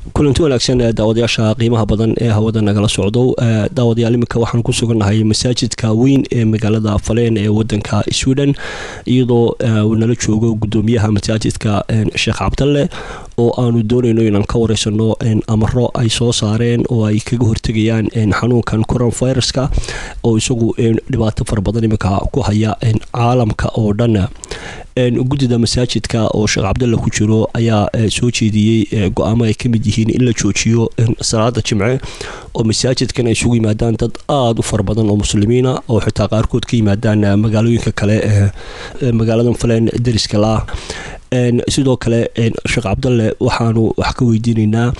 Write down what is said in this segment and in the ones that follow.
kulanti wanaagsan daawadayaasha qiimaha badan ee hawada nagala socdo daawadayaal iminka waxaan ku sugannahay masaajidka weyn ee magaalada faleen ee wadanka sweden iyadoo uu nala joogo gudoomiyaha masaajidka sheekh cabdalle oo aanu doonayno inaan ka wareysano amaro ay soo saareen oo ay kaga hortegayaan xanuunkan coronaviruska oo isagu dhibaato fara badan iminka ku haya caalamka oo dhan guddida masaajidka oo sheekh cabdalle ku jiro ayaa soo jeediyey go-aamo ay ka mid yihiin in la joojiyo salaada jimce oo masaajidkan ay isugu yimaadaan dad aada u fara badan oo muslimiina oo xitaa qaarkood ka yimaadaan magaalooyinka kale ee magaaladan faleen dariska la-ah sidoo kale sheekh cabdalle waxaanu wax ka weydiinaynaa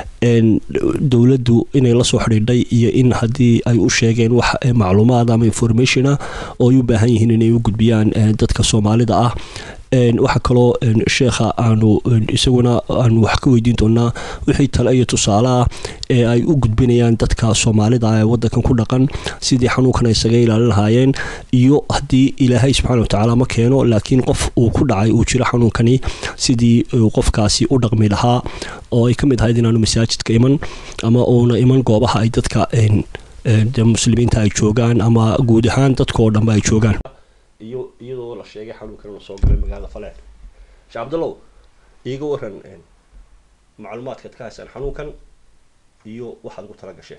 dowladdu inay lasoo xidhiidhay iyo in haddii ay u sheegeen wax macluumaad ama informationa oo ay u baahan yihiin inay u gudbiyaan dadka soomaalida ah waxaa kaloo sheekha aanu isaguna aanu wax ka weydiin doonaa wixii tale iyo tusaale ah ee ay u gudbinayaan dadka soomaalida ah ee wadankan ku dhaqan sidii xanuunkan ay isaga ilaalin lahaayeen iyo haddii ilaahay subxaana watacaala ma keeno laakiin qof uu ku dhacay uu jiro xanuunkani sidii qofkaasi u dhaqmi lahaa oo ay ka mid ahayd inaanu masaajidka iman ama uuna iman goobaha ay dadka muslimiinta ay joogaan ama guud ahaan dadka oo dhanba ay joogaan iyo iyadoo la sheegay xanuunkan inuu soo galay magaalada faleen sheekh cabdallow iiga waran macluumaadkaad ka haysaan xanuunkan iyo waxaad ugu tala gasheen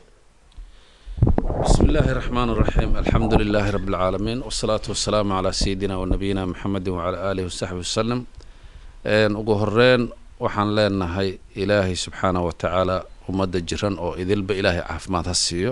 بسم الله الرحمن الرحيم الحمد لله رب العالمين والصلاة والسلام على سيدنا ونبينا محمد وعلى آله وصحبه وسلم ugu horeyn waxaan leenahay ilaahay subxaana wa tacaala ummadda jiran oo idilba ilaahay caafimaad ha siiyo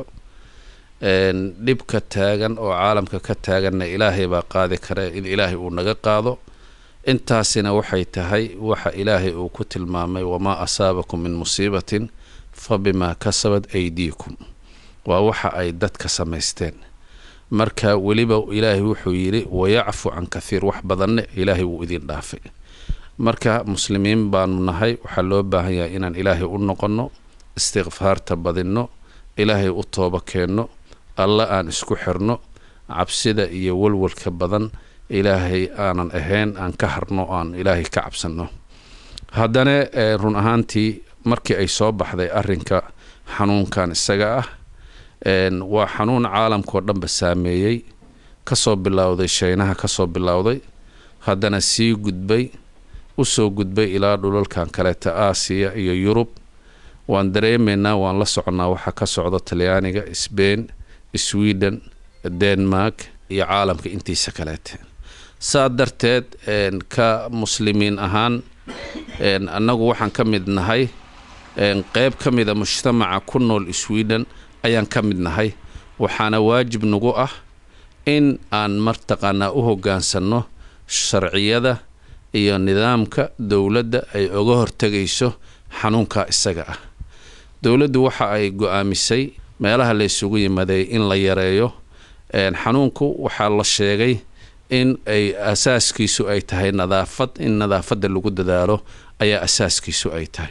dhibka taagan oo caalamka ka taaganna ilaahay baa qaadi kare in ilaahay uu naga qaado intaasina waxay tahay waxa ilaahay uu ku tilmaamay wamaa asaabakum min musiibatin fa bimaa kasabad aydiikum waa waxa ay dadka samaysteen marka weliba ilaahay wuxuu yidhi wayacfu can kathiir wax badanne ilaahay wuu idin dhaafay marka muslimiin baanu nahay waxaa loo baahan yahay inaan ilaahay u noqonno istikfaarta badinno ilaahay u tooba keenno alla aan isku xirno cabsida iyo walwalka badan ilaahay aanan ahayn aan ka harno aan ilaahay ka cabsanno haddana run ahaantii markii ay soo baxday arrinka xanuunkan isaga ah waa xanuun caalamkao dhanba saameeyey kasoo bilowday shaynaha kasoo bilowday haddana sii gudbay usoo gudbay ilaa dhulalkan kaleeta aasiya iyo yurub waan dareemaynaa waan la soconnaa waxaa ka socda talyaaniga sbain sweden denmark iyo caalamka intiisa kaleete saa darteed ka muslimiin ahaan annagu waxaan ka mid nahay qeyb ka mida mujtamaca ku nool sweden ayaan ka mid nahay waxaana waajib nagu ah in aan martaqaanaa u hoggaansanno sharciyada iyo nidaamka dowladda ay oga hortegayso xanuunka isaga ah dowladdu waxa ay go-aamisay meelaha la ysugu yimaday in la yareeyo xanuunku waxaa la sheegay in ay asaaskiisu ay tahay nadaafad in nadaafadda lagu dadaalo ayaa asaaskiisu ay tahay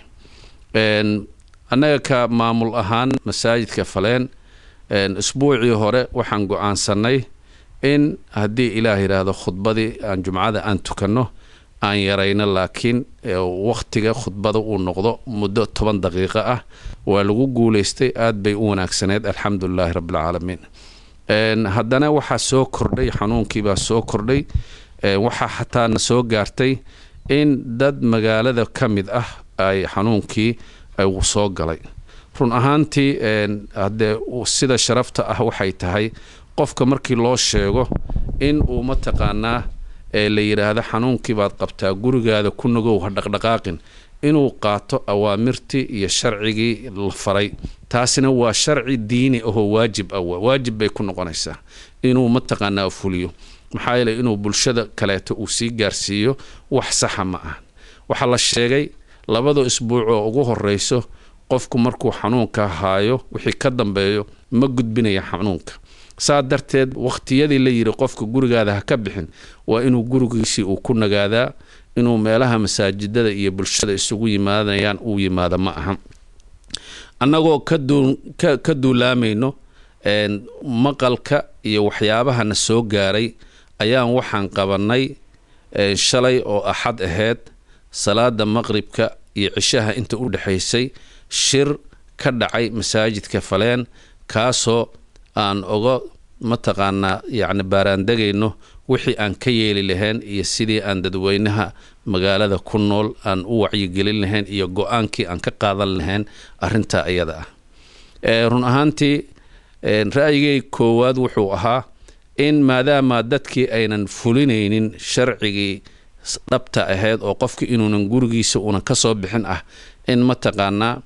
annaga ka maamul ahaan masaajidka faleen isbuucii hore waxaan go-aansanay in haddii ilaah yidhaahdo khudbadii aan jumcada aan tukanno aan yarayno laakiin wakhtiga khudbada uu noqdo muddo toban daqiiqo ah waa lagu guulaystay aad bay u wanaagsaneyd alxamdulilaahi rabbilcaalamiin haddana waxaa soo kordhay xanuunkiibaa soo kordhay waxaa xataa na soo gaartay in dad magaalada ka mid ah ay xanuunkii uu soo galay run ahaantii haddee sida sharafta ah waxay tahay qofka markii loo sheego in uu mataqaanaa la yidhaahdo xanuunkii baad qabtaa gurigaada ku nagow ha dhaqdhaqaaqin inuu qaato awaamirtii iyo sharcigii la faray taasina waa sharci diini ahoo waajib ah waajib bay ku noqonaysaa inuu mataqaanaa fuliyo maxaa yeele inuu bulshada kaleeto uu sii gaarsiiyo wax saxa ma ah waxaa la sheegay labada isbuuc oo ugu horeyso qofku markuu xanuunka haayo wixii ka dambeeyo ma gudbinaya xanuunka saa darteed wakhtiyadii la yidhi qofka gurigaada ha ka bixin waa inuu gurigiisii uu ku nagaadaa inuu meelaha masaajidada iyo bulshada isugu yimaadayaan uu yimaado ma aha annagoo ka duulaamayno maqalka iyo waxyaabahana soo gaaray ayaan waxaan qabannay shalay oo axad ahayd salaada maqribka iyo cishaha inta u dhexaysay shir ka dhacay masaajidka faleen kaasoo aan oga mataqaanaa yacni baaraandegayno wixii aan ka yeeli lahayn iyo sidii aan dadweynaha magaalada ku nool aan u wacyigelin lahayn iyo go-aankii aan ka qaadan lahayn arrintaa iyada ah run ahaantii ra'yigay koowaad wuxuu ahaa in maadaama dadkii aynan fulinaynin sharcigii dhabta ahayd oo qofki inuunan gurigiisa uunan ka soo bixin ah in mataqaanaa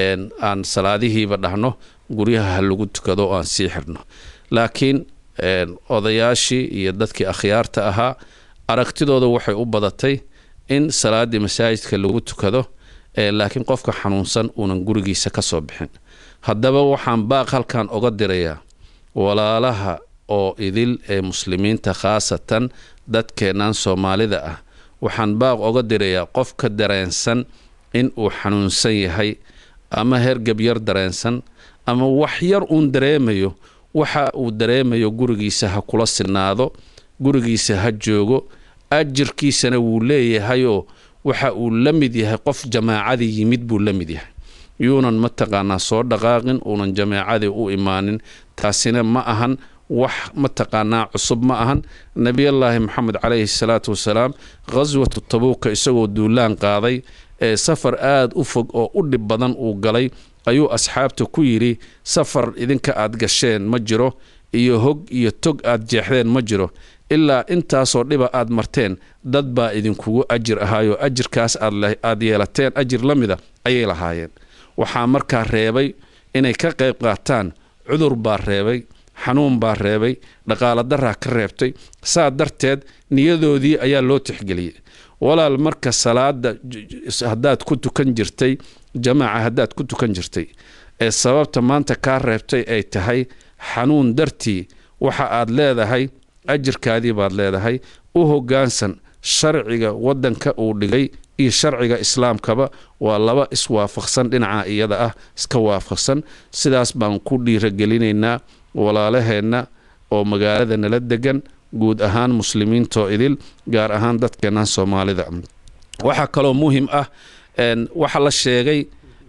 aan salaadihiiba dhahno guryaha ha lagu tukado oo aan sii xirno laakiin odayaashii iyo dadkii akhyaarta ahaa aragtidooda waxay u badatay in salaaddii masaajidka lagu tukado laakiin qofka xanuunsan uunan gurigiisa ka soo bixin haddaba waxaan baaq halkan oga dirayaa walaalaha oo idil ee muslimiinta khaasatan dadkeennan soomaalida ah waxaan baaq oga dirayaa qofka dareensan in uu xanuunsan yahay ama hergab yar dareensan ama wax yar uun dareemayo waxa uu dareemayo gurigiisa ha kula sinaado gurigiisa ha joogo ajirkiisana wuu leeyahayoo waxa uu la mid yahay qof jamaacadii yimid buu la mid yahay yuunan mataqaanaa soo dhaqaaqin uunan jamaacadii u imaanin taasina ma ahan wax mataqaanaa cusub ma ahan nebiyallaahi moxamed calayhi salaatu wasalaam khaswatu tabuuka isagoo duulaan qaaday ee safar aada u fog oo u dhib badan uu galay ayuu asxaabta ku yidhi safar idinka aad gasheen ma jiro iyo hog iyo tog aad jeexdeen ma jiro ilaa intaasoo dhiba aad marteen dad baa idinkugu ajir ahaayoo ajirkaas aad yeelateen ajir la mida ayay lahaayeen waxaa markaa reebay inay ka qayb qaataan cudur baa reebay xanuun baa reebay dhaqaala daraa ka reebtay saa darteed niyadoodii ayaa loo tixgeliyey walaal marka salaada haddaad ku tukan jirtay jamaaca haddaad ku tukan jirtay ee sababta maanta kaa reebtay ay tahay xanuun dartii waxa aad leedahay ajirkaadii baad leedahay u hoggaansan sharciga waddanka uu dhigay iyo sharciga islaamkaba waa laba iswaafaqsan dhinaca iyada ah iska waafaqsan sidaas baan ku dhiiragelinaynaa walaalaheenna oo magaalada nala degan guud ahaan muslimiintoo idil gaar ahaan dadkeennan soomaalida waxaa kaloo muhim ah waxaa la sheegay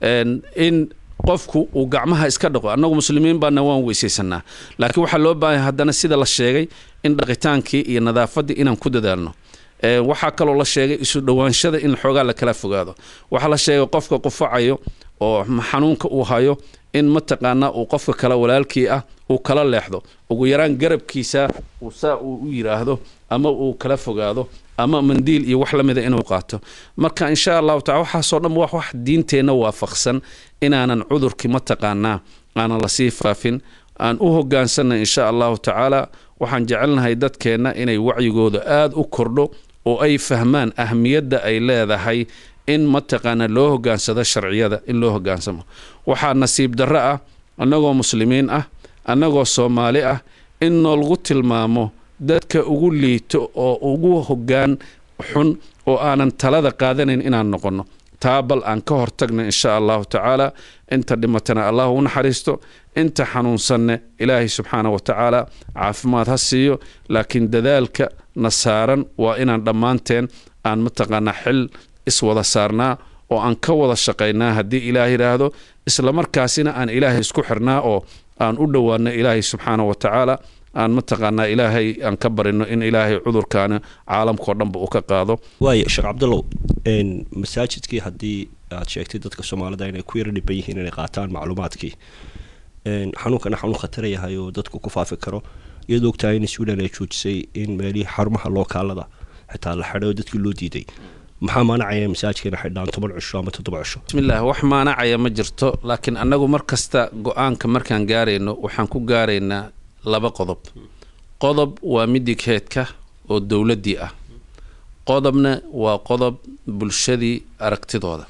in qofku uu gacmaha iska dhaqo annagu muslimiin baana waan weysaysanaa laakiin waxaa loo baahanya haddana sida la sheegay in dhaqitaankii iyo nadaafaddii inaan ku dadaalno waxaa kaloo la sheegay isu dhowaanshada in xoogaa la kala fogaado waxaa la sheegay qofka qufacayo oo xanuunka uu hayo in mataqaanaa uu qofka kale walaalkii ah uu kala leexdo ugu yaraan garabkiisa uu saa uu u yidhaahdo ama uu kala fogaado ama mandiil iyo wax la mida inuu qaato marka insha allahu tacala waxaasoo dhan waa wax diinteenna waafaqsan inaanan cudurkii mataqaanaa aanan lasii faafin aan u hogaansanna insha allahu tacaala waxaan jecelnahay dadkeenna inay wacyigooda aada u kordho oo ay fahmaan ahmiyadda ay leedahay in mataqaana loo hogaansado sharciyada in loo hogaansamo waxaa nasiib darro ah annagoo muslimiin ah annagoo soomaali ah in noolgu tilmaamo dadka ugu liito oo ugu hoggaan xun oo aanan talada qaadanayn inaan noqonno taa bal aan ka hortagna insha allahu tacaala inta dhimatana allah u naxariisto inta xanuunsanne ilaahay subxaana wa tacaala caafimaad ha siiyo laakiin dadaalka na saaran waa inaan dhammaanteen aan mataqaanaa xil iswada saarnaa oo aan ka wada shaqaynaa haddii ilaah yidhaahdo islamarkaasina aan ilaahay isku xirnaa oo aan u dhowaano ilaahay subxaana wa tacaala aan mataqaanaa ilaahay aan ka barino in ilaahay cudurkaana caalamkao dhanba uu ka qaado waaya sheekh cabdallow masaajidkii haddii aad sheegtay dadka soomaalida inay ku yaro dhiban yihiin inay qaataan macluumaadkii xanuunkana xanuun khatara yahay oo dadku ku faafi karo iyadoo ogtahay in sweden ay joojisay in meelihii xarumaha lookaalada xitaa la xidhay oo dadkii loo diiday maxaa maanacaya masaajidka ina xidhaan toban cisho ama toddoba cisho bismillaah wax maanacaya ma jirto laakiin annagu mar kasta go-aanka markaan gaarayno waxaan ku gaaraynaa laba qodob qodob waa midigheedka oo dowladdii ah qodobna waa qodob bulshadii aragtidooda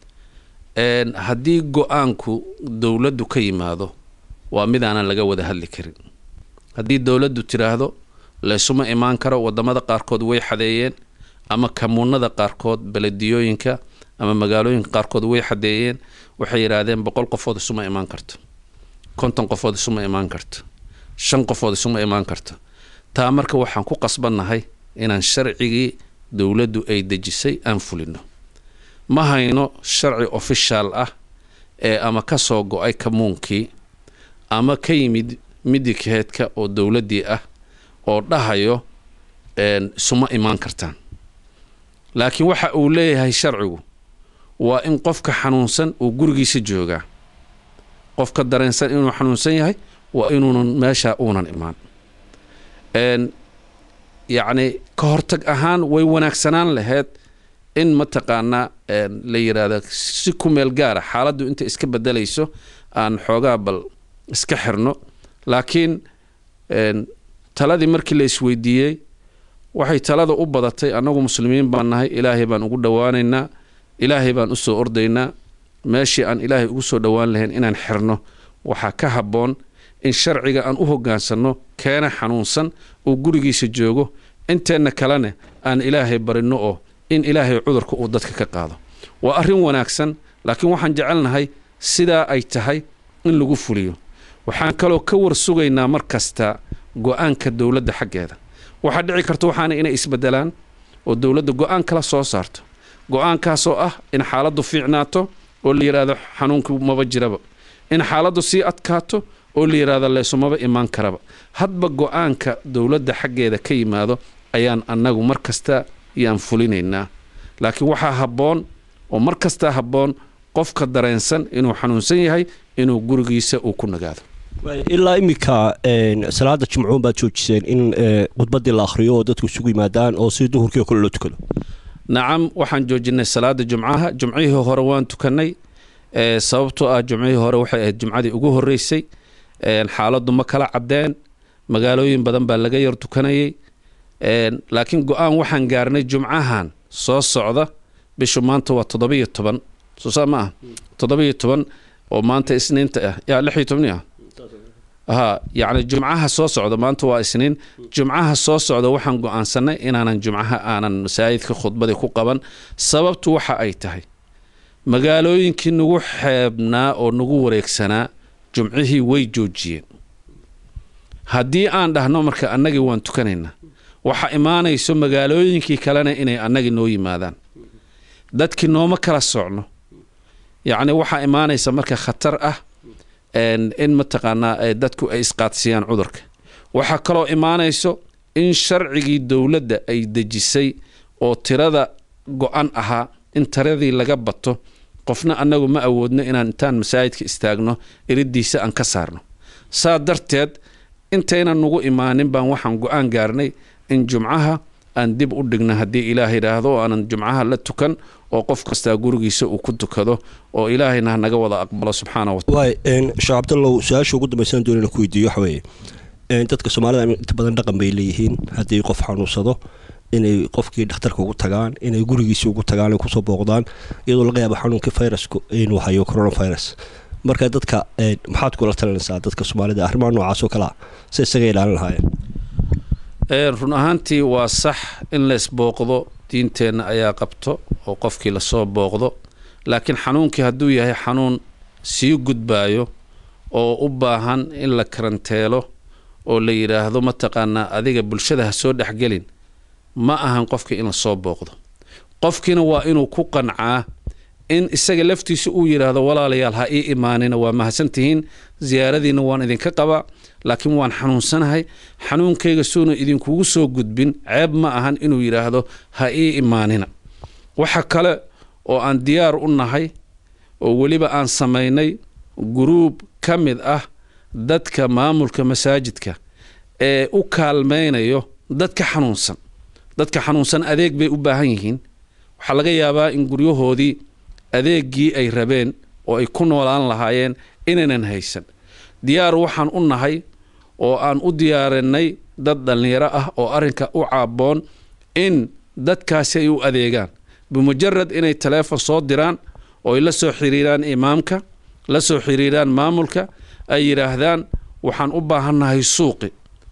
haddii go-aanku dowladdu ka yimaado waa mid aanan laga wada hadli karin haddii dowladdu tidhaahdo laysuma imaan karo waddamada qaarkood way xadeeyeen ama kamuunada qaarkood belediyooyinka ama magaalooyinka qaarkood way xadeeyeen waxay yidhaahdeen boqol qofood isuma imaan karto konton qofood isuma imaan karto shan qofood isuma imaan karto taa marka waxaan ku qasbannahay inaan sharcigii dowladdu ay dejisay aan fulino ma hayno sharci ofishaal ah ee ama ka soo go-ay kamuunkii ama ka yimid midikeedka oo dowladdii ah oo dhahayo isuma imaan kartaan laakiin waxa uu leeyahay sharcigu waa in qofka xanuunsan uu gurigiisa joogaa qofka dareensan inuu xanuunsan yahay waa inuunan meeshaa uunan imaan yacni ka hortag ahaan way wanaagsanaan lahayd in mataqaanaa la yidhaahda si ku meel gaara xaaladdu inta iska bedelayso aan xoogaa bal iska xirno laakiin taladii markii la isweydiiyey waxay talada u badatay annagu muslimiin baan nahay ilaahay baan ugu dhowaanaynaa ilaahay baan usoo ordaynaa meeshii aan ilaahay ugu soo dhowaan lahayn inaan xirno waxaa ka habboon in sharciga aan u hoggaansanno keena xanuunsan uu gurigiisa joogo inteenna kalena aan ilaahay barinno oo in ilaahay cudurka uu dadka ka qaado waa arrin wanaagsan laakiin waxaan jecelnahay sidaa ay tahay in lagu fuliyo waxaan kaloo ka war sugaynaa mar kasta go-aanka dowladda xaggeeda waxaa dhici karta waxaana inay isbedelaan oo dowladda go-aan kala soo saarto go-aankaasoo ah in xaaladdu fiicnaato oo la yidhaahdo xanuunku maba jiraba in xaaladdu sii adkaato oo la yidhaahdo leesumaba imaan karaba hadba go-aanka dowladda xaggeeda ka yimaado ayaan annagu mar kasta yaan fulinaynaa laakiin waxaa habboon oo mar kastaa habboon qofka dareensan inuu xanuunsan yahay inuu gurigiisa uu ku nagaado ilaa iminka salaada jimcuun baad joojiseen in khudbadii la akhriyo oo dadku isugu yimaadaan oo si duhurkii oo kale loo tukado nacam waxaan joojinay salaada jumcaha jumcihii hore waan tukannay sababtoo ah jumcihii hore waxay ahayd jumcadii ugu horreysay xaaladdu ma kala caddeen magaalooyin badan baa laga yar tukanayay laakiin go-aan waxaan gaarnay jumcahan soo socda bishu maanta waa toddobiyo toban soosaa ma ah toddobiyo toban oo maanta isniinta ah yaa lix iyo tobni ah ha yacni jumcaha soo socda maanta waa isniin jumcaha soo socda waxaan go-aansanay inaanan jumcaha aanan masaajidka khudbadii ku qaban sababtu waxa ay tahay magaalooyinkii nagu xeebnaa oo nagu wareegsanaa jumcihii way joojiyeen haddii aan dhahno marka annagii waan tukanaynaa waxa imaanayso magaalooyinkii kalena inay annagii noo yimaadaan dadkii nooma kala socno yacni waxaa imaanaysa marka khatar ah in mataqaanaa dadku ay isqaadsiyaan cudurka waxaa kaloo imaanayso in sharcigii dowladda ay dejisay oo tirada go-an ahaa in tiradii laga bato qofna annagu ma awoodno inaan intaan masaajidka istaagno iridiisa aan ka saarno saa darteed intaynan nagu imaanin baan waxaan go-aan gaarnay in jumcaha aan dib u dhigno haddii ilaah yidhaahdo oo aanan jumcaha la tukan oo qof kastaa gurigiisa uu ku tukado oo ilaahayna ha naga wada aqbalo subxaana wa waay sheekh cabdallow su-aasha ugu dambaysan doonina ku weydiiyo waxa weeye dadka soomaalida inta badan dhaqan bay leeyihiin haddii qof xanuunsado inay qofkii dhakhtarka ugu tagaan inay gurigiisii ugu tagaan ay kusoo booqdaan iyadoo laga yaabo xanuunkii viruska inuu hayo coronavirus marka dadka maxaad kula talinaysaa dadka soomaalida arrimaha noocaas oo kalea si isaga ilaalin lahaayeen run ahaantii waa sax in lays booqdo diinteenna ayaa qabto oo qofkii lasoo booqdo laakiin xanuunkii hadduu yahay xanuun sii gudbaayo oo u baahan in la karanteelo oo la yidhaahdo mataqaanaa adiga bulshada ha soo dhexgelin ma ahan qofkii in lasoo booqdo qofkiina waa inuu ku qancaa in isaga laftiisa uu yidhaahdo walaalayaal ha ii imaanina waa mahadsantihiin siyaaradiina waan idinka qabaa laakiin waan xanuunsanahay xanuunkayga suuna idinkugu soo gudbin ceeb ma ahan inuu yidhaahdo ha ii imaanina waxa kale oo aan diyaar u nahay oo weliba aan samaynay guruub ka mid ah dadka maamulka masaajidka ee u kaalmaynayo dadka xanuunsan dadka xanuunsan adeeg bay u baahan yihiin waxaa laga yaabaa in guryahoodii adeeggii ay rabeen oo ay ku noolaan lahaayeen inaynan haysan diyaar waxaan u nahay oo aan u diyaarinay dad dhallinyaro ah oo arrinka u caabboon in dadkaasi ay u adeegaan bimujarad inay taleefon soo diraan oo ay la soo xiriiraan imaamka la soo xiriiraan maamulka ay yidhaahdaan waxaan u baahannahay suuqi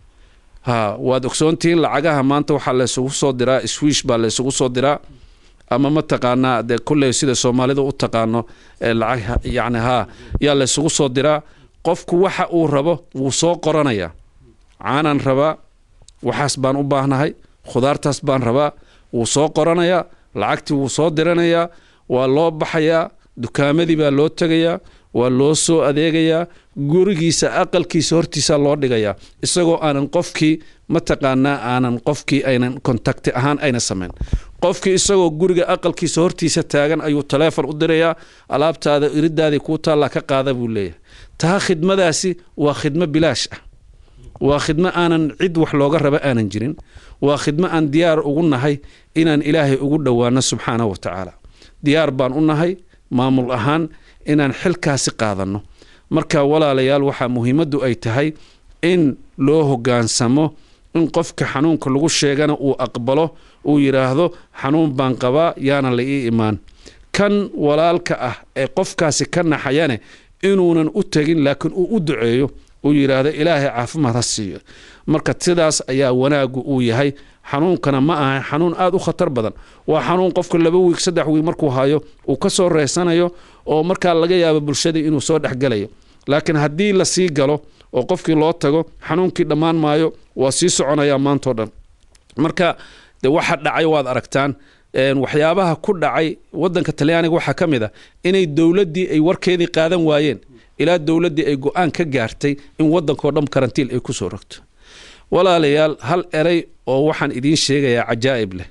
ha waad ogsoontihiin lacagaha maanta waxaa laysugu soo diraa swiish baa laysugu soo diraa ama mataqaanaa dee kulley sida soomaalida u taqaano lacag yacni haa yaa laysugu soo diraa qofku waxa uu rabo wuu soo qoranayaa caanaan rabaa waxaas baan u baahnahay khudaartaas baan rabaa wuu soo qoranayaa lacagtii wuu soo diranayaa waa loo baxayaa dukaamadii baa loo tegayaa waa loo soo adeegayaa gurigiisa aqalkiisa hortiisa loo dhigayaa isagoo aanan qofkii mataqaanaa aanan qofkii aynan kontakti ahaan ayna samayn qofkii isagoo guriga aqalkiisa hortiisa taagan ayuu taleefon u dirayaa alaabtaada iridaadii kuu taallaa ka qaada buu leeyahay taa khidmadaasi waa khidmo bilaash ah waa khidmo aanan cid wax looga raba aanan jirin waa khidmo aan diyaar ugu nahay inaan ilaahay ugu dhowaano subxaanahu wa tacaala diyaar baan u nahay maamul ahaan inaan xilkaasi qaadanno marka walaalayaal waxaa muhiimaddu ay tahay in loo hoggaansamo in qofka xanuunka lagu sheegana uu aqbalo uu yidhaahdo xanuun baan qabaa yaana la ii imaan kan walaalka ah ee qofkaasi ka naxayane inuunan u tegin laakiin uu u duceeyo uu yidhaahdo ilaahay caafimaad ha siiyo marka sidaas ayaa wanaagu uu yahay xanuunkana ma aha xanuun aada u khatar badan waa xanuun qofka laba wiig saddex wiig markuu hayo uu ka soo reysanayo oo markaa laga yaabo bulshadii inuu soo dhexgelayo laakiin haddii la sii galo oo qofkii loo tago xanuunkii dhammaan maayo waa sii soconayaa maantao dhan marka de waxa dhacay waad aragtaan waxyaabaha ku dhacay wadanka talyaaniga waxaa ka mid a inay dowladdii ay warkeedii qaadan waayeen ilaa dowladdii ay go-aan ka gaartay in wadankao dhan karantiil ay kusoo rogto walaalayaal hal erey oo waxaan idiin sheegayaa cajaa'ib leh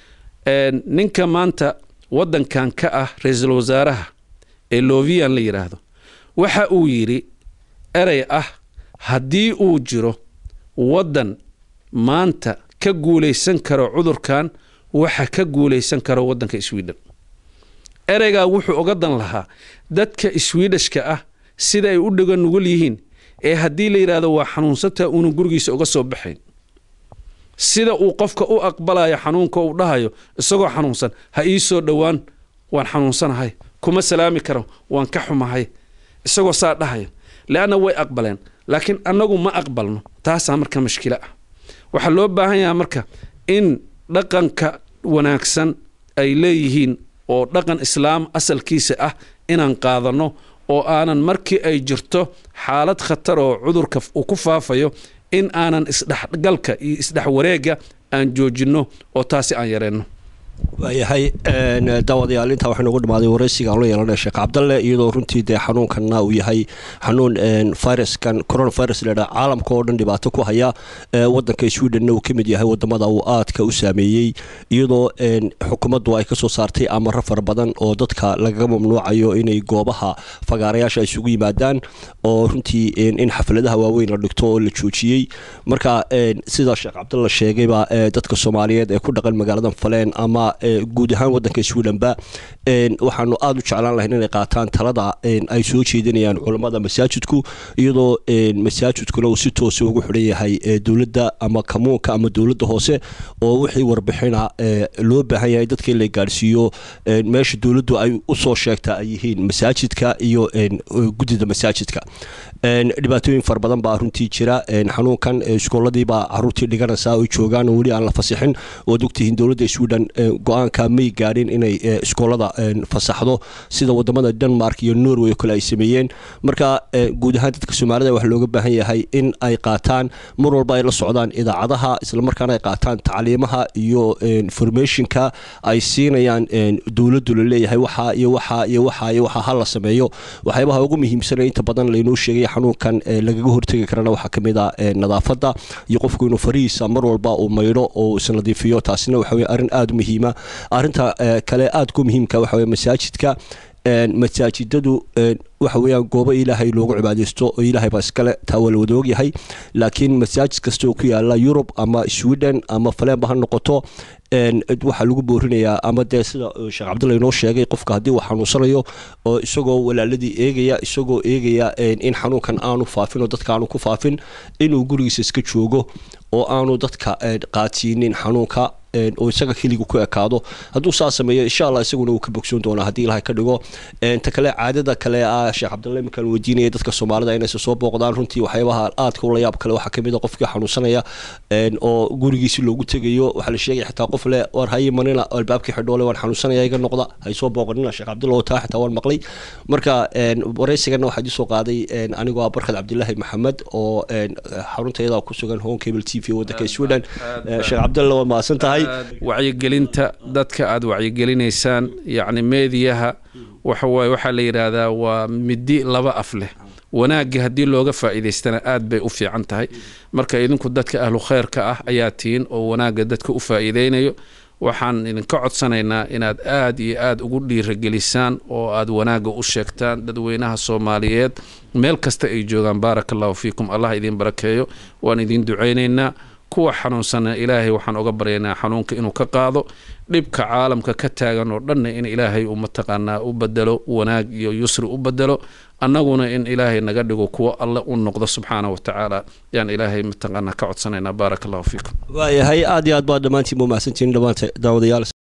ninka maanta wadankan ka ah ra-iisul wasaaraha ee lovian la yidhaahdo waxa uu yidhi erey ah haddii uu jiro waddan maanta ka guulaysan karo cudurkan waxa ka guulaysan karo waddanka sweden ereygaa wuxuu oga dan lahaa dadka swedishka ah sida ay u dhiga nugul yihiin ee haddii la yidhaahdo waa xanuunsantaa uunan gurigiisa uga soo baxayn sida uu qofka u aqbalayo xanuunka uu dhahayo isagoo xanuunsan ha ii soo dhowaan waan xanuunsanahay kuma salaami karo waan ka xumahay isagoo saa dhahaya leanna way aqbaleen laakiin annagu ma aqbalno taasaa marka mashkilo ah waxaa loo baahan yahaa marka in dhaqanka wanaagsan ay leeyihiin oo dhaqan islaam asalkiisa ah inaan qaadanno oo aanan markii ay jirto xaalad khatar oo cudurka uu ku faafayo in aanan isdhexgalka iyo isdhexwareega aan joojinno oo taasi aan yareenno waayahay daawadayaal intaa waxaa noogu dhamaaday waraysiga aan la yeelanay sheekh cabdalle iyadoo runtii dee xanuunkanna uu yahay xanuun viruskan coronavirus ladhaa caalamka oo dhan dhibaato ku haya wadanka swedenna uu ka mid yahay wadamada uu aadka u saameeyey iyadoo xukuumaddu ay kasoo saartay amaro fara badan oo dadka lagaga mamnuucayo inay goobaha fagaarayaasha isugu yimaadaan oo runtii in xafladaha waaweyn la dhigto oo la joojiyey marka sida sheekh cabdalle sheegayba dadka soomaaliyeed ee ku dhaqan magaalada faleen ama guud ahaan wadanka swedhenba waxaanu aada u jeclaan lahayn inay qaataan talada ay soo jeedinayaan culammada masaajidku iyadoo masaajidkuna uu si toosa ugu xidhan yahay dowladda ama kamuunka ama dowladda hoose oo wixii warbixina loo baahan yahay dadka in la gaadhsiiyo meesha dowladdu ay usoo sheegta ay yihiin masaajidka iyo guddida masaajidka dhibaatooyin fara badan baa runtii jira xanuunkan iskooladiibaa caruurtii dhiganaysaa oo joogaan oo weli aan la fasixin oad ogtihiin dowladda sweden go-aanka may gaadhin inay iskoolada fasaxdo sida wadamada denmark iyo norway oo kale ay sameeyeen marka guud ahaan dadka soomaalida waxaa looga baahan yahay in ay qaataan mar walba ay la socdaan idaacadaha islamarkaana ay qaataan tacliimaha iyo informationka ay siinayaan dowladdu laleeyahay waxaa iyo waxaa iyo waxaa iyo waxaa ha la sameeyo waxyaabaha ugu muhiimsana inta badan laynoo sheegay xanuunkan lagaga hortegi karana waxaa kamid a nadaafada iyo qofku inuu farihiisa mar walba uu maydho oo isnadiifiyo taasina waxa weye arrin aada u muhiima arrinta kale aada ku muhiimka waxa weye masaajidka masaajidadu waxa weeyaan goobo ilaahay loogu cibaadeysto oo ilaahay baa iskale taa waa la wada ogyahay laakiin masaajid kasta oo ku yaala yurub ama sweden ama faleenba ha noqoto waxaa lagu boorinayaa ama dee sida sheekh cabdulla inoo sheegay qofka haddii uu xanuunsanayo oo isagoo walaaladii eegaya isagoo eegaya in xanuunkan aanu faafin oo dadka aanu ku faafin inuu gurigiisa iska joogo oo aanu dadka qaadsiinin xanuunka oo isaga keligu ku ekaado hadduu saa sameeyo insha allah isaguna uu ka bogsoon doonaa haddii ilahay ka dhigo ta kale caadada kale ah sheekh cabdulla iminkaan weydiinaya dadka soomaalida inaysa soo booqdaan runtii waxyaabaha aadka ula yaab kale waxaa kamid a qofkii xanuunsanaya oo gurigiisi loogu tegayo waxaa la sheegaya xitaa qof le war hayi manina albaabkii xidhoole waan xanuunsanaya iga noqda hay soo booqanina sheekh cabdulla oo taa xitaa waan maqlay marka waraysigana waxaa idin soo qaaday anigoo ah barkad cabdilaahi maxamed oo xaruntayada ku sugan home cable t v wadanka sweden sheekh cabdulla waa mahadsan tahay wacyigelinta dadka aada wacyigelinaysaan yacni meediyaha waxa waaye waxaa la yidhaahdaa waa midi laba af leh wanaagga haddii looga faa'iidaystana aad bay u fiican tahay marka idinku dadka ahlu khayrka ah ayaa tihiin oo wanaagga dadka u faa'iideynayo waxaan idinka codsanaynaa inaad aad iyo aad ugu dhiiragelisaan oo aad wanaagga u sheegtaan dadweynaha soomaaliyeed meel kasta ay joogaan baaraka allahu fiikum allah idin barakeeyo waan idin ducaynaynaa kuwa xanuunsana ilaahay waxaan oga baryaynaa xanuunka inuu ka qaado dhibka caalamka ka taagan oo dhanna in ilaahay uu mataqaanaa u bedelo wanaag iyo yusri u bedelo annaguna in ilaahay naga dhigo kuwo alle u noqdo subxaana wa tacaala yaan ilaahay mataqaanaa ka codsanaynaa baaraka allahu fiikum waayahay aad iyo aad baad dhammaantiin mu mahadsantihiin dhammaanta daawadayaal